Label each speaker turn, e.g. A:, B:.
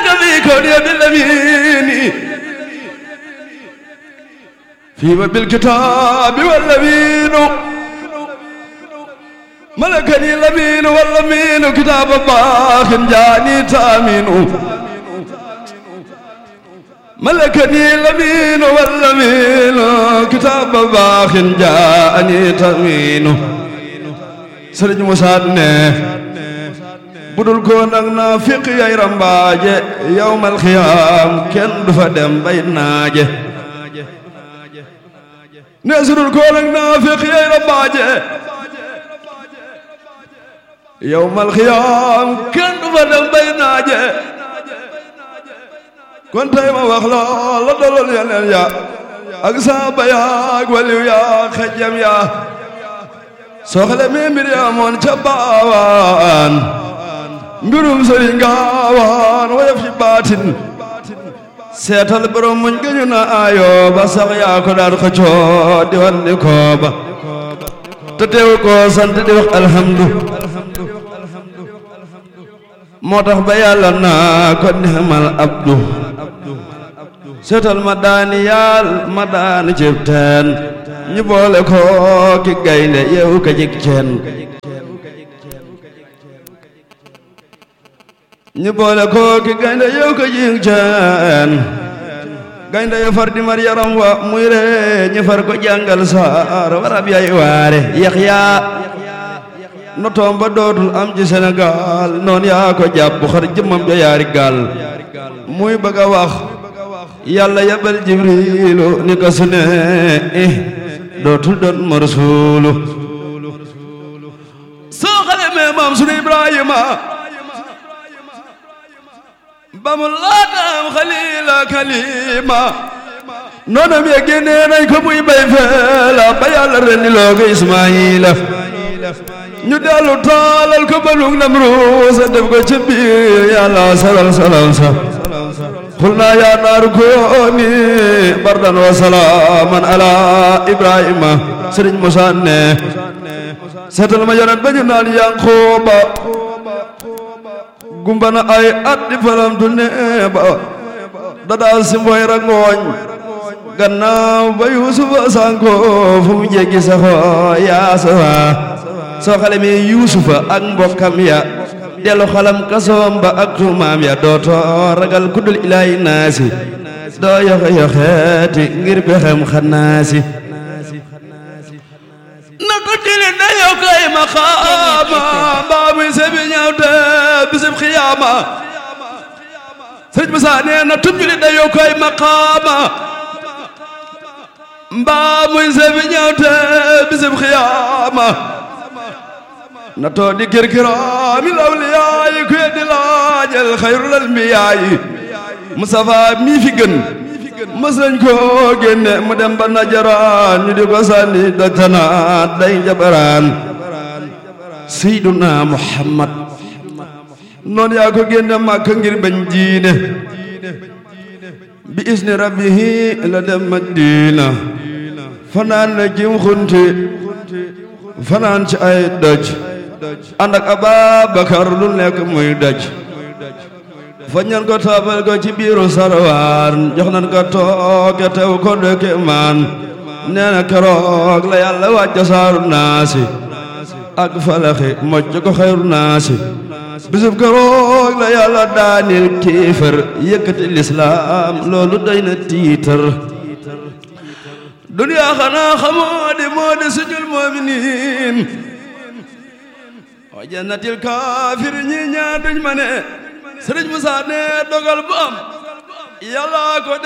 A: ذاك في كوني بالأمين فيما بالكتاب والأمين ملكني الأمين والأمين كتاب باخ جاني تامين ملكني الأمين والأمين كتاب باخ جاني تامين سرج مسادنه budul ko nag naa fiq yay rambaaje yawmal xiyaam kenn du fa dem bay naaje ne sudul ko nag naa fiq yay rambaaje yawmal xiyaam kenn du fa dem bay naaje kon tey ma wax la la dalool yeneen ya ak saaba ya ak waliw ya xejjam ya soxle mi mbir ya moon ca baawaan mbirum sëriñ gaawaan woyof ci baatin seetal borom muñ gëñu na ayo ba sax yaa ko daan xëccoo di wan ni kooba te teew ko sant di wax alhamdu moo tax ba yàlla naa ko nixmal abdu seetal ma daani yaal ma daani cib teen ñu boole ko ki gaynde yeewu ka jik ceen ñu boole ko ki gaynde yow ko jing ceen gaynde yo far di mar yaram wa muy re ñu far ko jàngal saar warab yay waare Yaxya no toom ba dootul am ci Sénégal noon yaa ko jàpp xar jëmmam ja yaari gaal muy bëgg a wax yàlla yabal jibrilu ni ko su ne dootul doon ma rasuulu soo xale mee maam sunu Ibrahima ba mu laataam xalila kalima noonam ya génnee nañ ko muy bay feela ba yàlla rendi loo ko Ismaayila ñu dellu taalal ko balug Namruusa def ko ci biir yàlla salal salam sa xul naa yaa naaru kooni bardan wa salaaman ala Ibrahima Sëriñ Musaa ne seetal ma yonent ba ñu naan Yanqooba gumbana ay at di falamtu neeba dadaa si mboy rangooñ gannaaw ba yuusufa sanko fu mu jéggi saxo yaa sawa soo xale mi yuusufa ak mbokkam ya delu xalam kasoom ba ak tuumaam ya dooto ragal kuddul ilaahi naasi doo yoxe yoxeeti ngir bexem xanaasi na ko jili na yow kay maqaama mbaa muy sebi ñëw te bisib xiyaama sëriñ Musaa nee na tub jili na yow kay maqaama mbaa muy sebi ñëw te bisib xiyaama na too di kirkiraami lawliyaayi ku yeddi laajal xayrul anbiyaayi Mustafa mii fi gën mës nañ koo génne mu dem ba najaraan ñu di ko sànni dajtanaat day jabaraan seyduna muhammad noon yaa ko génne màkk ngir bañ diine bi isni rabbihi la dem madina fanaan na jim xunti fanaan ci ay doj ànd ak ababakar lu nekk muy doj fañan ko taabal ko ci biiru sarwaan jox nan ko tooke tew ko dëkke maan nee na keroog la yàlla wàcca saaru naasi ak falaxi mocc ko xayru naasi bisub keroog la yàlla daanil kiifër yëkkati lislaam loolu doy na tiitar duniyaa xanaa xamoo di moo di sujul mu'miniin wa jannatil kaafir ñi ñaar duñ ma ne Sëriñ Musaa ne dogal bu am yàlla ko